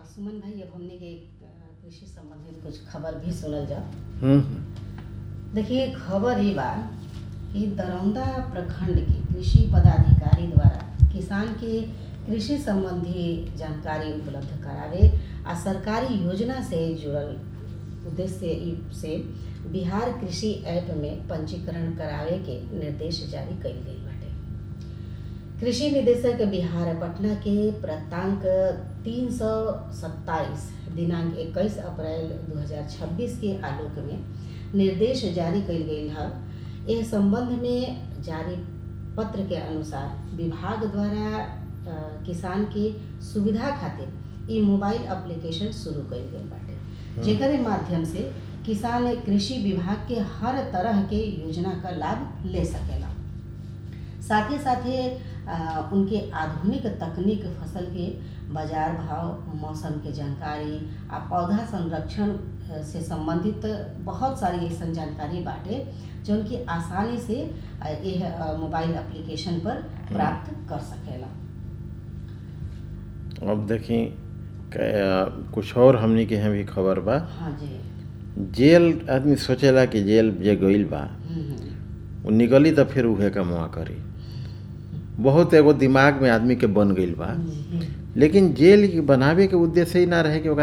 सुमन भाई अब हमने के अ, कृषि संबंधित कुछ खबर भी सुनल जा हम्म, देखिए खबर ये बा कि दरौंदा प्रखंड के कृषि पदाधिकारी द्वारा किसान के कृषि संबंधी जानकारी उपलब्ध करावे आ सरकारी योजना से जुड़ल उद्देश्य ई से बिहार कृषि ऐप में पंजीकरण करावे के निर्देश जारी कइल गइल बाटे कृषि निदेशक बिहार पटना के प्रतांक तीन सौ सत्ताईस दिनांक 21 अप्रैल 2026 के आलोक में निर्देश जारी कइल गइल है एह संबंध में जारी पत्र के अनुसार विभाग द्वारा अ, किसान के सुविधा खातिर ई मोबाइल एप्लीकेशन शुरू कइल गइल बाटे जेकरे माध्यम से किसान कृषि विभाग के हर तरह के योजना का लाभ ले सकेला साथ ही साथ ही अ, उनके आधुनिक तकनीक फसल के बाजार भाव मौसम के जानकारी आ पौधा संरक्षण अ, से संबंधित बहुत सारी ऐसा जानकारी बाटे जो उनकी आसानी से अ, यह अ, मोबाइल एप्लीकेशन पर प्राप्त कर सकेला अब देखी क- कुछ और हमनी के यहाँ भी खबर बा हाँ जी जेल आदमी सोचेला कि जेल जे गइल बा हम्म, हम्म, वो निकली तो फिर उहे कमवा करी बहुत एगो दिमाग में आदमी के बन गइल बा जी लेकिन जेल के बनावे के उद्देश्य ही ना रहे कि ओकरा